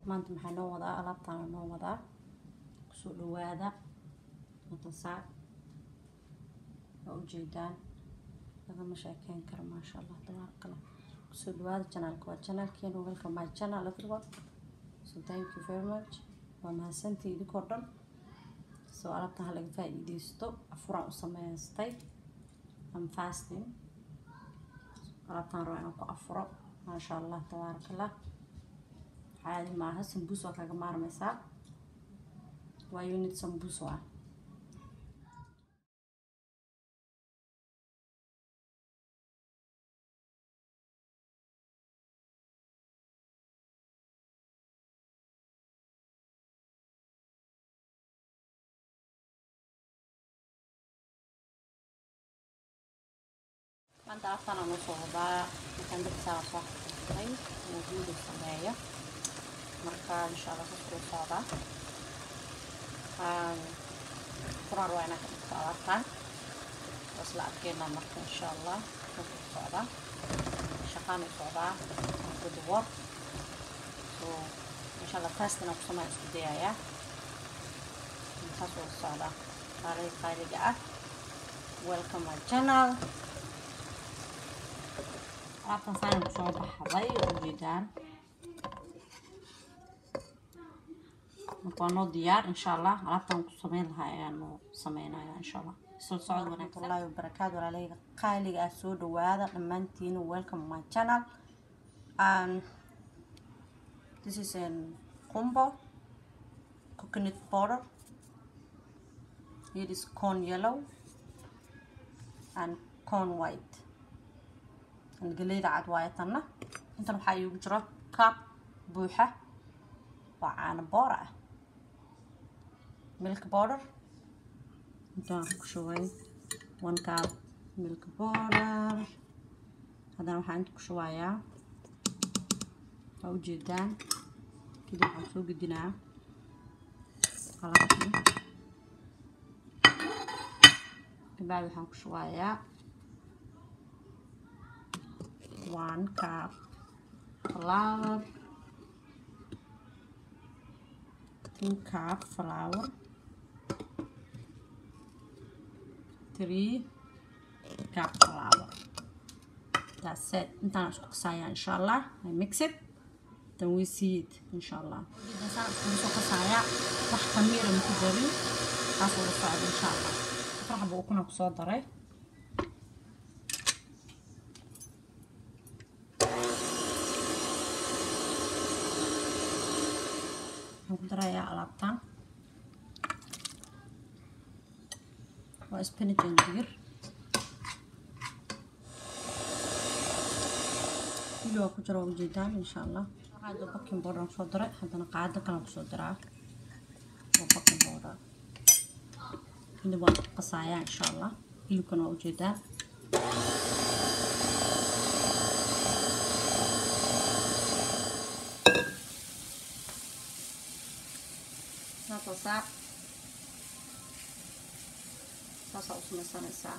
maanta maxaa noo wadaa alaabtaana noo wadaa kusoo dhawaada watan saac waa ujeedaan lagama sheekeyn karo maasha allah tabaarakala kusoo dhawaada janaalka waa janaalkeena welcome my channel everyone so thank you very much waa mahadsantii idinkoo dhan soo alaabtan halaga faa-iideysto afuraan u sameystay am fasting alaabtaan raba inaan ku afuro maasha allah tabaarakallah caadi maaha sambuus waa kaga maarmaysaa waa unit sambuus ah maanta alaabtaan aan usoo wadaa markaan dabsaa soo xaqiiqay inuu video sameeyo marka insha allah kasoo socdaa quraan waa inaan ka dhigto alaabtaan waa isla arkeynaa marka insha allah kasoo socdaa shaqaan u socdaa good work so insha allah task inaan ku sameeyo isku dayayaa kasoo socdaa qaaliga qaaliga ah welcome my channel alaabtan saanan kusoo baxday oo ujeedaan marka waa noo diyaar insha allah alaabtan ku sameyn lahaa ayaan noo sameynaya insha allah soo socod wanaagsanlahi wabarakaatu walaaleyga qaaliga ah soo dhawaada dhammaantiin welcome my channel and this is an combo coconut powder it is corn yellow and corn white galeyda cad waayo tanna intan waxaa iigu jiro kaab buuxa oo caano boora ah milk border intaan ku shubay one kaab milk border haddana waxaa inta ku shubayaa waa ujeedaan kadib waxaan soo gedinaa qalabkii kabacdi waxaan ku shubayaa one cup flour two cup flour three cup flour that's it intaan isku qasaaya insha allah i mix it then we see it insha allah saan iskugu soo qasaaya wax khamiira maku darin taas wada socda insha allah afar xaba ukuna kusoo daray waxaan ku darayaa alaabtan waa spinach and digir wili waa ku jira waa ujeedaan insha allah qaado baking border soo diray haddana qaado kalan kusoo diraa waa baking border kadib waan qasayaa insha allah hilibkana waa ujeedaan saasaa saasaa u samaysanaysaa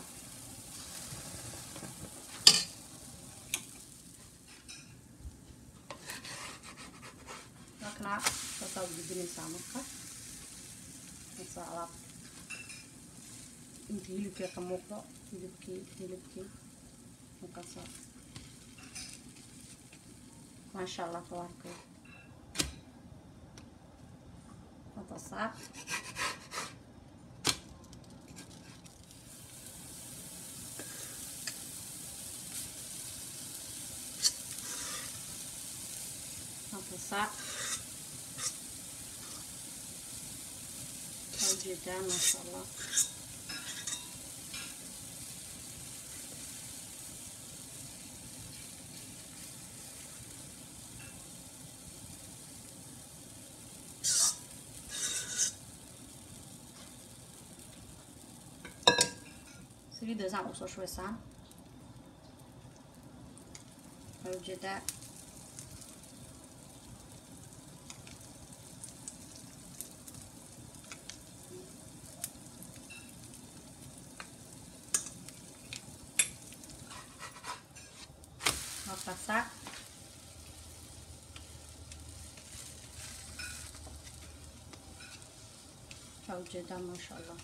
markana saasaa u gudinaysaa marka saasaa alaab inta hilibkii ka muuqdo hilibkii hilibkii markaasaa maasha allah tabaaraka وتصعب وتصعب جدا ما شاء الله saliidda saan usoo shubaysaan waxaa ujeedaa waa qasaa waxaa ujeedaa maasha allah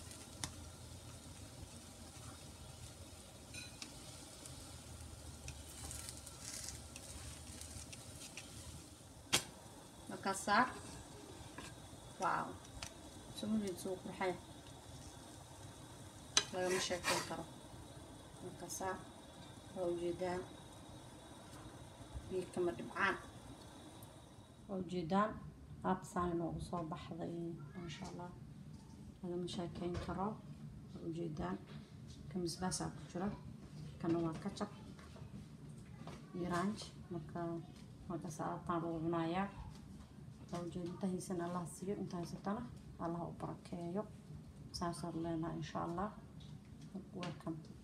markaasaa waaw sumuliid suu qurxay lagama sheekeyn karo markaasaa waa ujeedaan biyo kama dhibcaan waa ujeedaan aabsaan inoogu soo baxday maasha allah lagama sheekeyn karo waa ujeedaan kamisbaasaa ku jira kana waa kajab iyo ranj marka markaas aabtaan lagu cunayaa waa ujeeda inta haysana allah siiyo inta haysatana allah u barakeeyo saasaan leenahay insha allah welcome